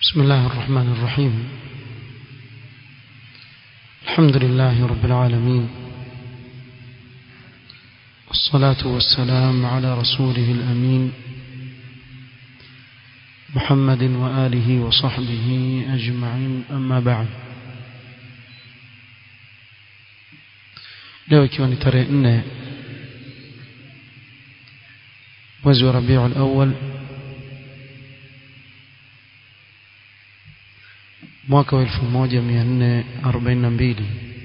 بسم الله الرحمن الرحيم الحمد لله رب العالمين والصلاة والسلام على رسوله الأمين محمد وآله وصحبه أجمعين أما بعد leo ikiwa ni tarehe nne mwezi wa rabiu alawal mwaka wa elfu moja mia nne arobaini na mbili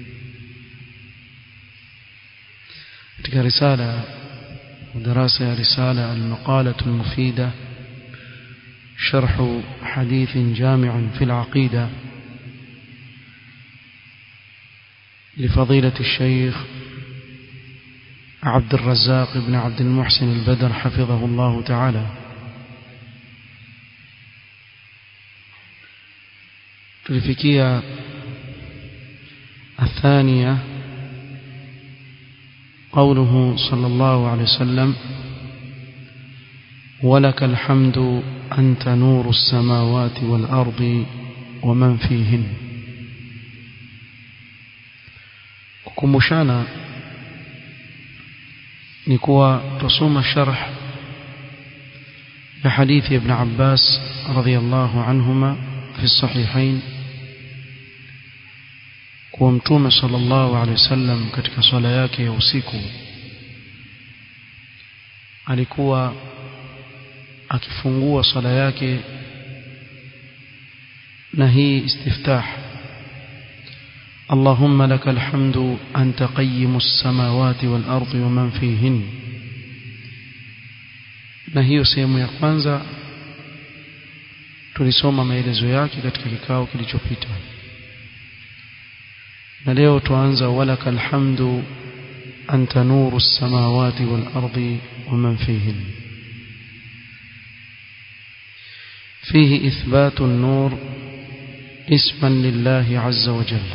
katika risala darasa ya risala almaqalatu almufida شرح حديث جامع في العقيدة لفضيلة الشيخ عبد الرزاق بن عبد المحسن البدر حفظه الله تعالى تلفكية الثانية قوله صلى الله عليه وسلم ولك الحمد أنت نور السماوات والأرض ومن فيهن kukumbushana ni kuwa tusoma sharh ya hadithi ibn Abbas radhiyallahu anhuma fi sahihain kuwa mtume sallallahu alaihi wasallam katika swala yake ya usiku alikuwa akifungua swala yake na hii istiftah اللهم لك الحمد أنت قيم السماوات والأرض ومن فيهن na hiyo sehemu ya kwanza tulisoma maelezo yake katika kikao kilichopita na leo tuanza walaka alhamdu anta nuru samawati wal ardi wa man fihin فيه إثبات النور اسما لله عز وجل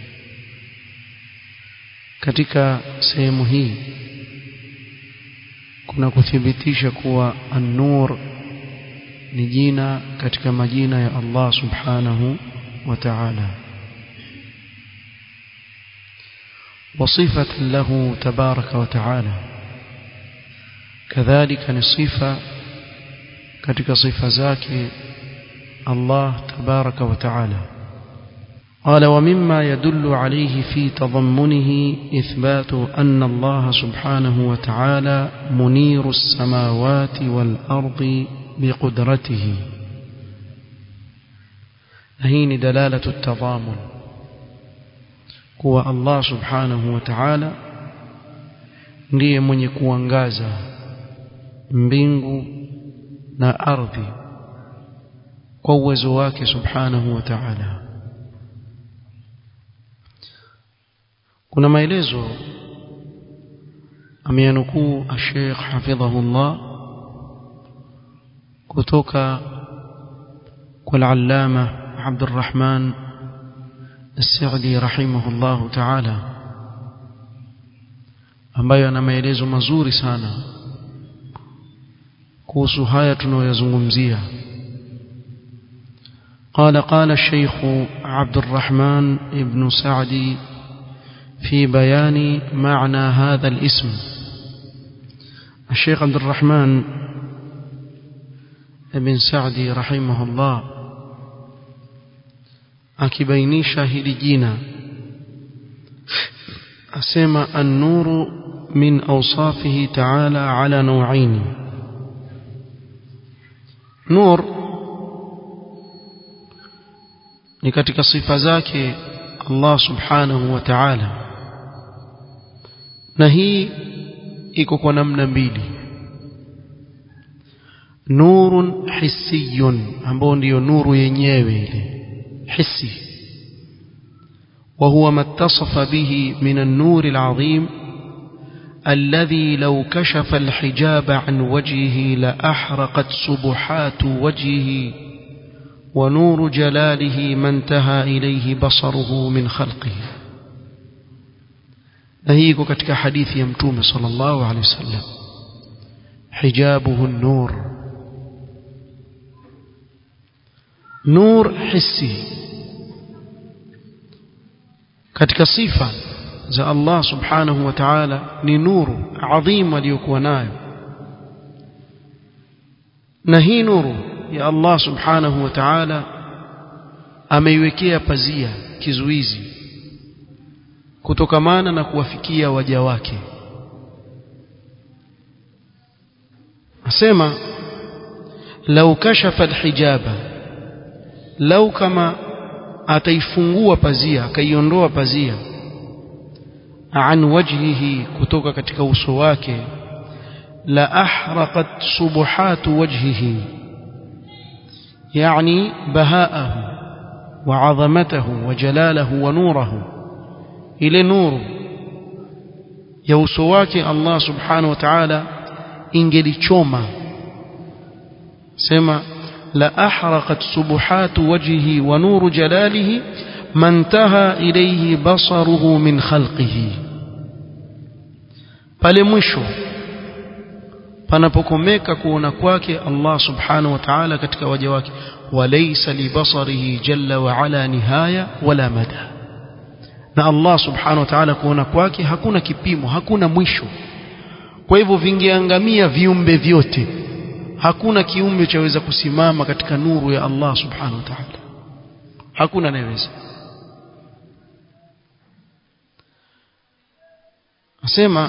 katika sehemu hii kuna kuthibitisha kuwa an-nur ni jina katika majina ya Allah subhanahu wa ta'ala وصفة له تبارك وتعالى كذلك نصفة katika sifa zake Allah تبارك وتعالى قال ومما يدل عليه في تضمنه إثبات أن الله سبحانه وتعالى منير السماوات والأرض بقدرته هين دلالة التضامن هو الله سبحانه وتعالى ndiye mwenye kuangaza mbingu na ardhi kwa uwezo wake subhanahu wa ta'ala kuna maelezo ameyanukuu Sheikh hafidhahullah kutoka kwa al-allama Abdurrahman As-Sa'di rahimahullah ta'ala ambayo ana maelezo mazuri sana kuhusu haya tunayoyazungumzia قال قال الشيخ عبد الرحمن ابن سعدي في بيان معنى هذا الاسم الشيخ عبد الرحمن بن سعدي رحمه الله akibainisha hili jina asema an-nuru min awsafihi ta'ala ala naw'ain nur ni katika sifa zake Allah subhanahu wa ta'ala na hii iko kwa namna mbili nurun hissiyun ambao ndiyo nuru yenyewe ile hissi وهو ما اتصف به من النور العظيم الذي لو كشف الحجاب عن وجهه لأحرقت سبحات وجهه ونور جلاله ما انتهى إليه بصره من خلقه na hii iko katika hadithi ya mtume sallallahu alaihi wasallam hijabuhu nur nur hissi katika sifa za Allah subhanahu wa ta'ala ni nuru adhim aliyokuwa nayo na hii nuru ya Allah subhanahu wa ta'ala ameiwekea pazia kizuizi kutokamana na kuwafikia waja wake asema lau kashafa alhijaba lau kama ataifungua pazia akaiondoa pazia an wajhihi kutoka katika uso wake la ahraqat subuhatu wajhihi yani bahaahu وعظمته وجلاله ونوره ile nuru ya uso wake Allah subhanahu wa ta'ala ingelichoma sema la ahraqat subuhatu wajhihi wa nuru jalalihi mantaha ilayhi basaruhu min khalqihi pale mwisho panapokomeka kuona kwake Allah subhanahu wa ta'ala katika waja wake walaysa libasarihi jalla wa ala nihaya wala mada na Allah subhanahu wa ta'ala kuona kwake hakuna kipimo hakuna mwisho kwa hivyo vingeangamia viumbe vyote hakuna kiumbe chaweza kusimama katika nuru ya Allah subhanahu wa ta'ala hakuna anayeweza asema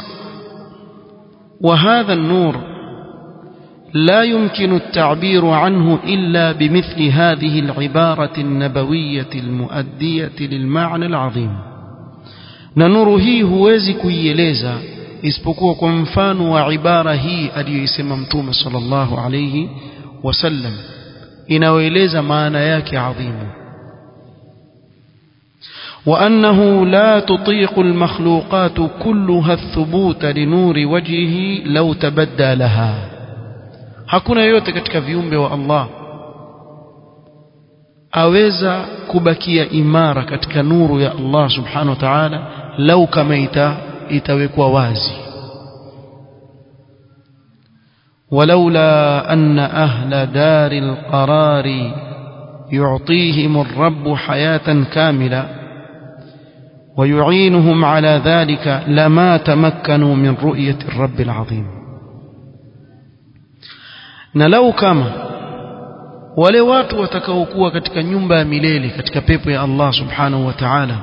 وهذا النور لا يمكن التعبير عنه إلا بمثل هذه العبارة النبوية المؤدية للمعنى العظيم ننور هي huwezi kuieleza isipokuwa kwa mfano wa ibara hii aliyoisema mtume sallallahu alayhi wasallam inayoeleza maana yake adhimu وأنه لا تطيق المخلوقات كلها الثبوت لنور وجهه لو تبدى لها hakuna yoyote katika viumbe wa Allah aweza kubakia imara katika nuru ya Allah subhanahu wa ta'ala lau kama ita, itawekwa wazi ولولا أن أهل دار القرار يعطيهم الرب حياة كاملة ويعينهم على ذلك لما تمكنوا من رؤية الرب العظيم na lau kama wale watu watakaokuwa katika nyumba ya milele katika pepo ya Allah subhanahu wa ta'ala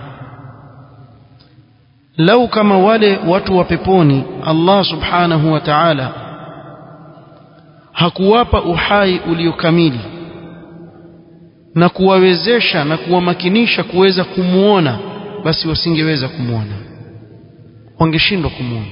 lau kama wale watu wa peponi Allah subhanahu wa ta'ala hakuwapa uhai uliokamili na kuwawezesha na kuwamakinisha kuweza kumuona basi wasingeweza kumuona wangeshindwa kumuona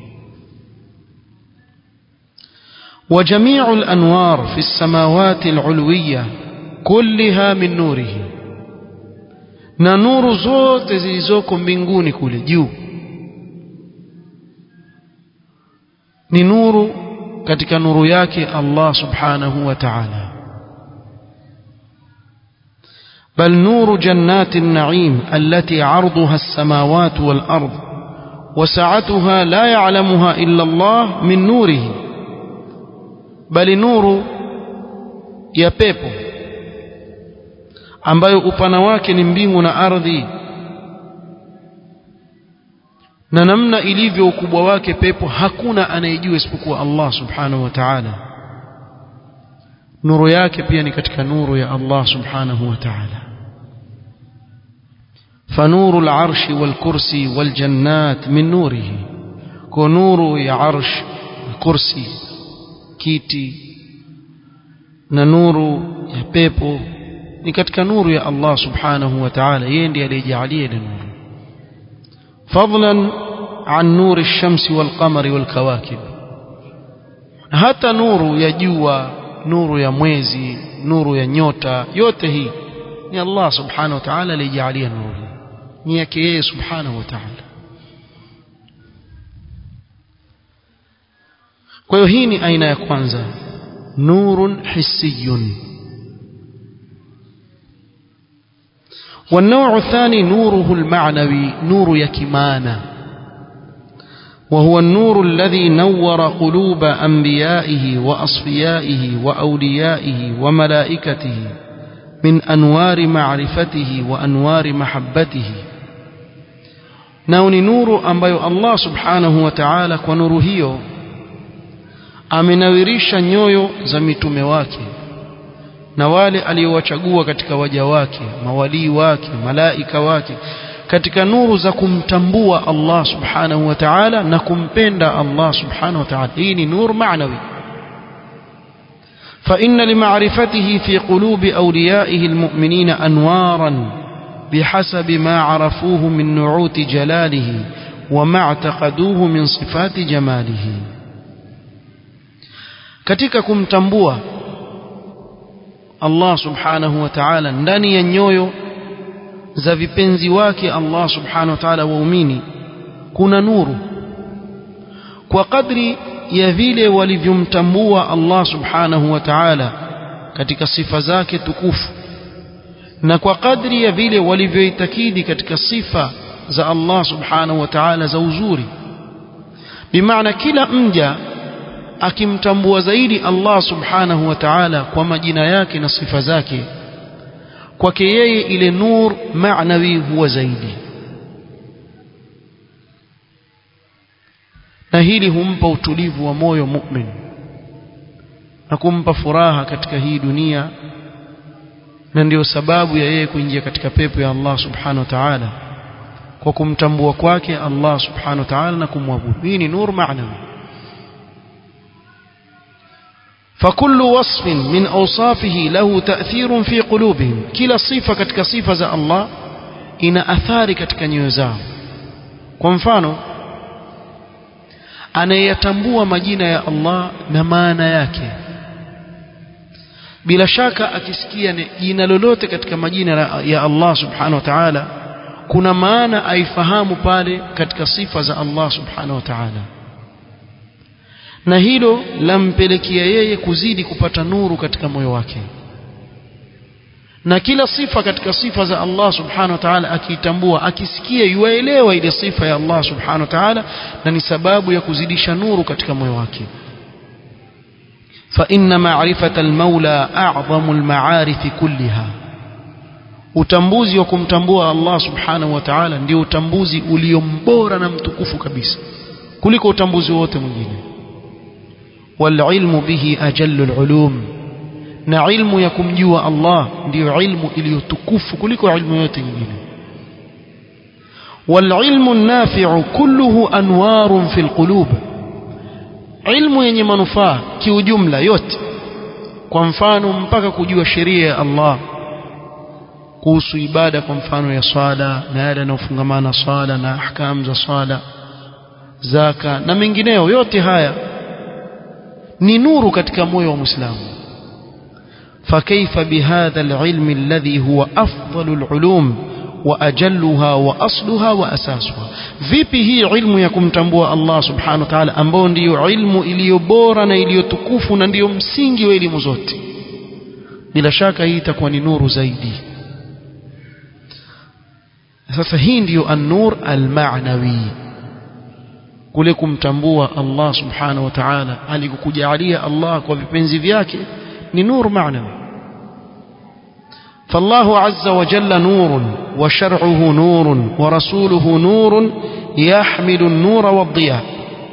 وجميع الأنوار في السماوات العلوية كلها من نوره na nuru zote zilizoko mbinguni kule juu ni nuru katika nuru yake Allah subhanahu wa ta'ala بل نور جنات النعيم التي عرضها السماوات والأرض وسعتها لا يعلمها إلا الله من نوره bali nuru ya pepo ambayo upana wake ni mbingu na ardhi na namna ilivyo ukubwa wake pepo hakuna anayejua isipokuwa Allah subhanahu wa ta'ala nuru yake pia ni katika nuru ya Allah subhanahu wa ta'ala فنور العرش والكرسي والجنات من نوره كنور يا عرش الكرسي kiti na nuru ya pepo ni katika nuru ya Allah subhanahu wa ta'ala yeye ndiye aliyejalia ile nuru fadlan an nuri ash-shamsi wal qamari wal kawakib hata nuru ya jua nuru ya mwezi nuru ya nyota yote hii ni Allah subhanahu wa ta'ala aliyejalia nuru ni yake yeye subhanahu wa ta'ala kwa hiyo hii ni aina ya kwanza nurun hissiyun والنوع الثاني نوره المعنوي نور يكمانا وهو النور الذي نور قلوب أنبيائه وأصفيائه وأوليائه وملائكته min anwari ma'rifatihi wa anwari mahabbatihi nao ni nuru ambayo Allah subhanahu wa ta'ala kwa nuru hiyo amenawirisha nyoyo za mitume wake na wale aliowachagua katika waja wake mawalii wake malaika wake katika nuru za kumtambua Allah subhanahu wa ta'ala na kumpenda Allah subhanahu wa ta'ala hii ni nur maanawi فإن لمعرفته في قلوب أوليائه المؤمنين أنوارا بحسب ما عرفوه من نعوت جلاله وما اعتقدوه من صفات جماله katika kumtambua Allah subhanahu wa ta'ala ndani ya nyoyo za vipenzi wake Allah subhanahu wa ta'ala waumini kuna nuru kwa kadri ya vile walivyomtambua Allah subhanahu wa ta'ala katika sifa zake tukufu na kwa kadri ya vile walivyoitakidi katika sifa za Allah subhanahu wa ta'ala za uzuri bimaana kila mja akimtambua zaidi Allah subhanahu wa ta'ala kwa majina yake na sifa zake kwake yeye ile nur maanawi huwa zaidi na hili humpa utulivu wa moyo mu'min na kumpa furaha katika hii dunia na ndiyo sababu ya yeye kuingia katika pepo ya Allah subhanahu wa ta'ala kwa kumtambua kwake Allah subhanahu wa ta'ala na kumwabudu hii ni nur maanawi فكل وصف من أوصافه له تأثير في قلوبهم كلا صفة كتك صفة الله إن أثار كتك نيوزاو kwa mfano anayetambua majina ya Allah na maana yake bila shaka akisikia jina lolote katika majina ya Allah subhanahu wa ta'ala kuna maana aifahamu pale katika sifa za Allah subhanahu wa ta'ala na hilo lampelekea yeye kuzidi kupata nuru katika moyo wake na kila sifa katika sifa za Allah subhanahu wa ta'ala akiitambua akisikia yuaelewa ile sifa ya Allah subhanahu wa ta'ala na ni sababu ya kuzidisha nuru katika moyo wake فإن معرفة المولى أعظم المعارف كلها utambuzi wa kumtambua Allah subhanahu wa ta'ala ndio utambuzi uliombora na mtukufu kabisa kuliko utambuzi wote mwingine والعلم به أجل العلوم na ilmu ya kumjua Allah ndiyo ilmu iliyotukufu kuliko ilmu yote nyingine والعلم النافع كله أنوار في القلوب ilmu yenye manufaa kiujumla yote kwa mfano mpaka kujua sheria ya Allah kuhusu ibada kwa mfano ya swala na yale yanayofungamana swala na ahkam za swala zaka na mengineyo yote haya ni nuru katika moyo wa Muislamu فكيف بهذا العلم الذي هو أفضل العلوم وأجلها وأصلها وأساسها vipi hii ilmu ya kumtambua Allah subhanahu wa ta'ala ambao ndiyo ilmu iliyo bora na iliyotukufu na ndiyo msingi wa elimu zote bila shaka hii itakuwa ni nuru zaidi sasa hii ndiyo an-nur al-ma'nawi kule kumtambua Allah subhanahu wa ta'ala alikukujalia Allah kwa vipenzi vyake ni nur معنوي فالله عز وجل نور وشرعه نور ورسوله نور يحمل النور والضياء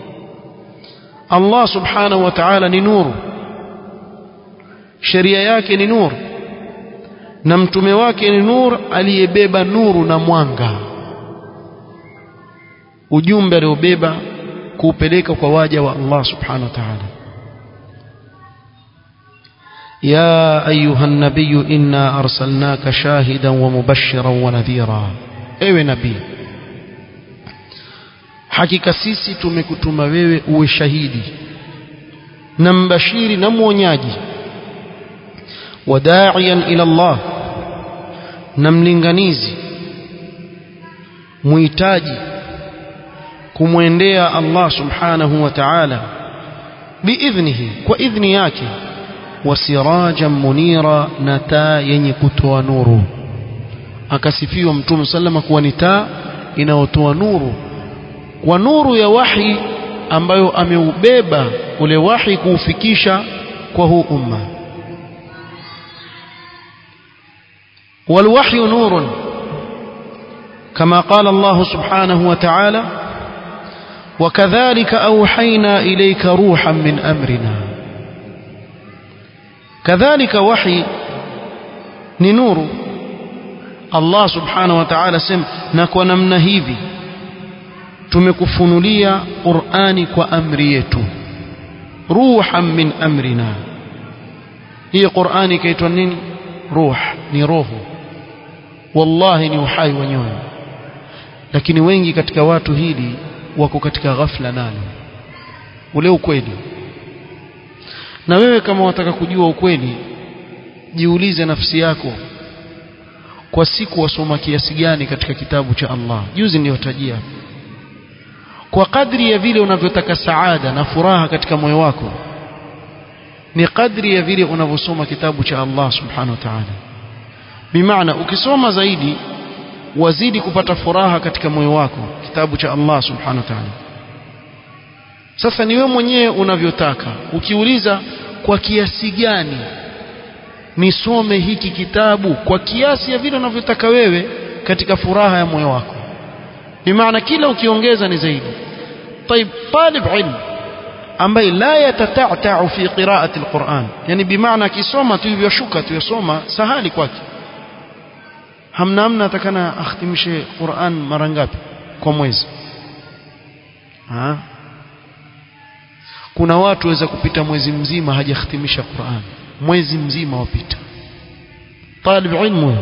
الله سبحانه وتعالى ni nuru sheria yake ni nuru na mtume wake ni nur aliyebeba nuru na mwanga ujumbe aliobeba kuupeleka kwa waja wa Allah subhanahu wa ta'ala يا أيها النبي إنا أرسلناك شاهدا ومبشرا ونذيرا ewe nabii hakika sisi tumekutuma wewe uwe shahidi na mbashiri na mwonyaji wadaiyan ila Allah na mlinganizi muhitaji kumwendea Allah subhanahu wa ta'ala biidhnihi kwa idhni yake wasiraja munira na taa yenye kutoa nuru akasifiwa mtume sallama kuwa ni taa inayotoa nuru kwa nuru ya wahi ambayo ameubeba ule wahi kuufikisha kwa huu umma والوحي نور كما قال الله سبحانه وتعالى وكذلك أوحينا إليك روحا من أمرنا كذلك وحي نور الله سبحانه وتعالى سم نكو نمنا hivi tumekufunulia Qur'ani kwa amri yetu ruhan min amrina hii Qur'ani ikaitwa nini ruh ni roho wallahi ni uhai wa nyoyo lakini wengi katika watu hili wako katika ghafla nalo ule ukweli na wewe kama wataka kujua ukweli jiulize nafsi yako kwa siku wasoma kiasi gani katika kitabu cha Allah juzi niliyotajia kwa kadri ya vile unavyotaka saada na furaha katika moyo wako ni kadri ya vile unavyosoma kitabu cha Allah subhanahu wa ta'ala bimaana ukisoma zaidi wazidi kupata furaha katika moyo wako kitabu cha Allah subhanahu wa ta'ala sasa ni wewe mwenyewe unavyotaka ukiuliza kwa kiasi gani nisome hiki kitabu kwa kiasi ya vile unavyotaka wewe katika furaha ya moyo wako bimaana kila ukiongeza ni zaidi طيب طالب علم ambaye la yatatata'u fi qira'ati alquran yani bimaana akisoma tu hivyo shuka tu yasoma sahali kwake hamna hamna atakana akhtimishe Qur'an mara ngapi kwa mwezi ha kuna watu waweza kupita mwezi mzima hajakhtimisha Qur'an mwezi mzima wapita talib ilmu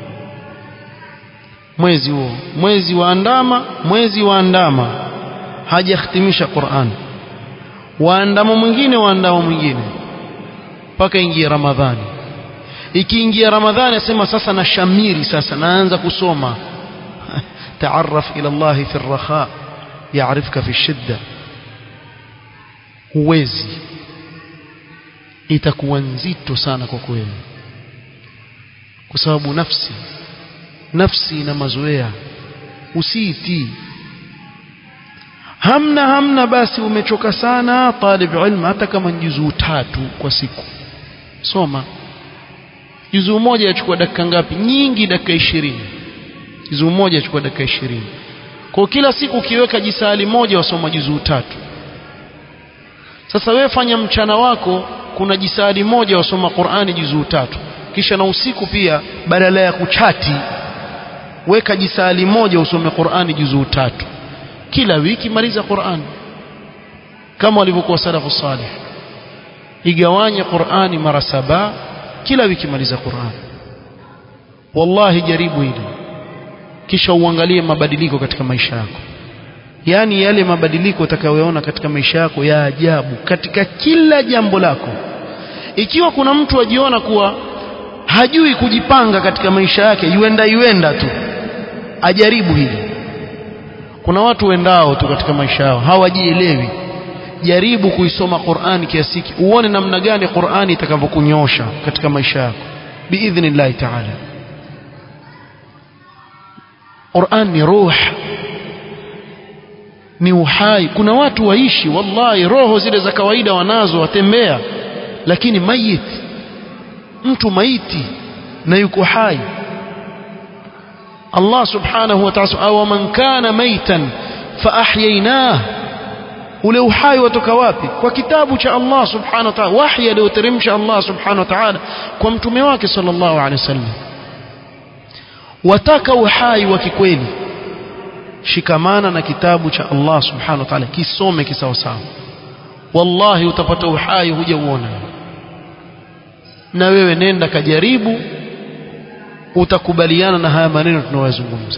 mwezi huo mwezi waandama mwezi waandama hajakhtimisha Qur'an waandama mwingine waandama mwingine mpaka ingie Ramadhani ikiingia Ramadhani asema sasa na shamiri sasa naanza kusoma taarraf ila Allah fi ar-rakha yaarifka fi shidda huwezi itakuwa nzito sana kwa kweli kwa sababu nafsi nafsi ina mazoea usiitii hamna hamna basi umechoka sana talib ilmu hata kama ni juzuu tatu kwa siku soma juzuu moja yachukua dakika ngapi nyingi dakika ishirini juzuu moja yachukua dakika ishirini kwa kila siku ukiweka jisali moja wasoma juzuu tatu sasa wewe fanya mchana wako kuna jisali moja wasoma Qur'ani juzuu tatu kisha na usiku pia badala ya kuchati weka jisali moja usome Qur'ani juzuu tatu kila wiki maliza Qur'ani kama walivyokuwa salafu salih igawanye Qur'ani mara saba kila wiki maliza Qur'ani wallahi jaribu hili kisha uangalie mabadiliko katika maisha yako yani yale mabadiliko utakayoona katika maisha yako ya ajabu katika kila jambo lako ikiwa kuna mtu ajiona kuwa hajui kujipanga katika maisha yake yuenda yuenda tu ajaribu hili kuna watu wendao tu katika maisha yao hawajielewi jaribu kuisoma Qur'ani kiasi hiki uone namna gani Qur'ani itakavyokunyosha katika maisha yako biidhnillah ta'ala Qur'an ni ruh ni uhai kuna watu waishi wallahi roho zile za kawaida wanazo watembea lakini mayit mtu maiti na yuko hai Allah subhanahu wa ta'ala aw man kana maitan fa ahyaynah ule uhai watoka wapi kwa kitabu cha Allah subhanahu wa ta'ala wahi aliyoteremsha Allah subhanahu wa ta'ala kwa mtume wake sallallahu alaihi wasallam wataka uhai wa kikweli shikamana na kitabu cha Allah subhanahu wa ta'ala kisome kisawasawa wallahi utapata uhai huja uona na wewe nenda kajaribu utakubaliana na haya maneno tunayozungumza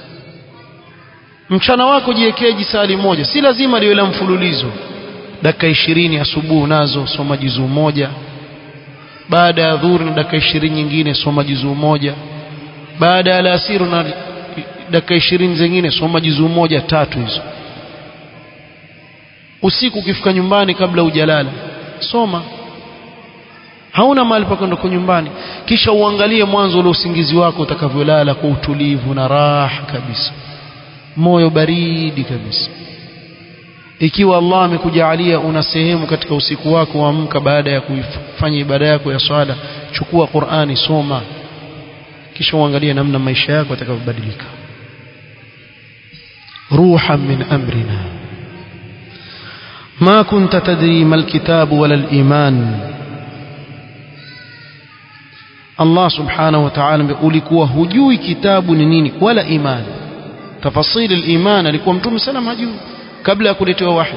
mchana wako jiwekee jisali moja si lazima liwe la mfululizo dakika ishirini asubuhi nazo soma juzuu moja baada ya dhuhuri na dakika ishirini nyingine soma juzuu moja baada ya alasiri na dakika ishirini zingine soma juzuu moja tatu hizo usiku ukifika nyumbani kabla hujalala soma hauna mahali pa kwenda kwa nyumbani kisha uangalie mwanzo ule usingizi wako utakavyolala kwa utulivu na raha kabisa moyo baridi kabisa ikiwa Allah amekujalia una sehemu katika usiku wako waamka baada ya kufanya ibada yako ya swala chukua Qur'ani soma kisha uangalie namna maisha yako yatakavyobadilika ruhan min amrina ما كنت تدري ما الكتاب ولا الإيمان الله سبحانه وتعالى ulikuwa hujui kitabu ni nini wala iman tafasili al-iman alikuwa mtume sallam hajui kabla ya kuletewa wahi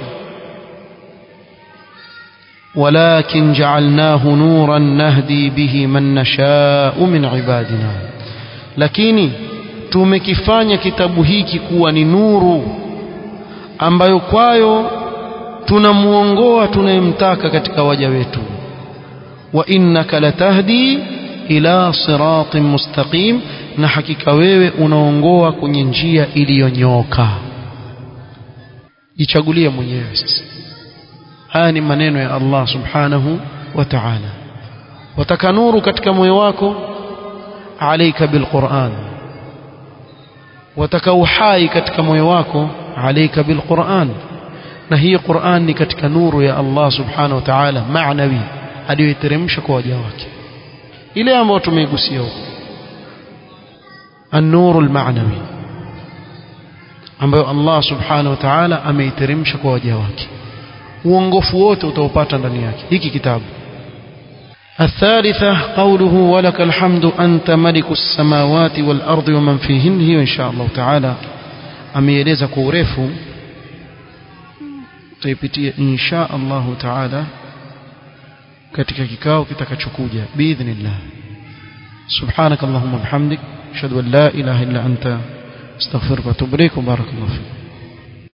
ولكن جعلناه نورا نهدي به من نشاء من عبادنا lakini tumekifanya kitabu hiki kuwa ni nuru ambayo kwayo tunamuongoa tunayemtaka katika waja wetu wa innaka latahdi ila siratin mustaqim na hakika wewe unaongoa kwenye njia iliyonyoka jichagulie mwenyewe sasa haya ni maneno ya Allah subhanahu wa ta'ala wataka nuru katika moyo wako alaika bilquran wataka uhai katika moyo wako alaika bilquran na hii Qur'an ni katika nuru ya Allah subhanahu wa ta'ala maanawi aliyoiteremsha kwa waja wake ile ambayo tumeigusia huko an-nuru al-ma'nawi ambayo Allah subhanahu wa ta'ala ameiteremsha kwa waja wake uongofu wote utaupata ndani yake hiki kitabu الثالثة قوله ولك الحمد أنت ملك السماوات والأرض ومن فيهن هي إن شاء الله تعالى أميلeza kwa urefu tutaipitia insha Allah taala katika kikao kitakachokuja biidhnillah subhanak allahumma bihamdik ashhadu an la ilaha illa anta astaghfiruka wa atubu ilaik barakallahu fik